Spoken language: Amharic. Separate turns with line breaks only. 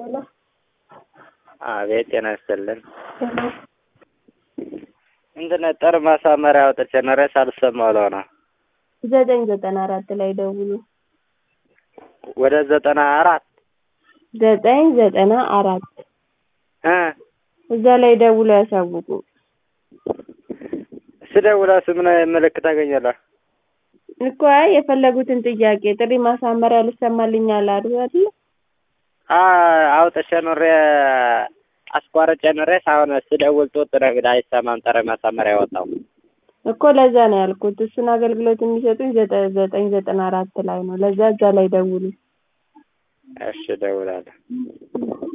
ሄሎ
አቤት ጤና ይስጥልን። እንትን ጥር ማሳመሪያ አውጥቼ ነው ሬስ አልሰማ ብለው ነው
ዘጠኝ ዘጠና አራት ላይ ደውሉ።
ወደ ዘጠና አራት
ዘጠኝ ዘጠና አራት
እ
እዛ ላይ ደውሎ ያሳውቁ።
ስደውላ ምን ምልክት ታገኛለህ?
እኮ አይ የፈለጉትን ጥያቄ ጥሪ ማሳመሪያ ልሰማልኛል አሉ አይደል?
አውጥቼ ኑሬ አስቋርጬ ኑሬስ አሁን ስደውል ጡጥ ነግድ አይሰማም። ጥሪ ማሳመሪያ ያወጣው
እኮ ለዛ ነው ያልኩት። እሱን አገልግሎት የሚሰጡኝ ዘጠኝ ዘጠና አራት ላይ ነው። ለዛ እዛ ላይ ደውሉ።
እሺ እደውላለሁ።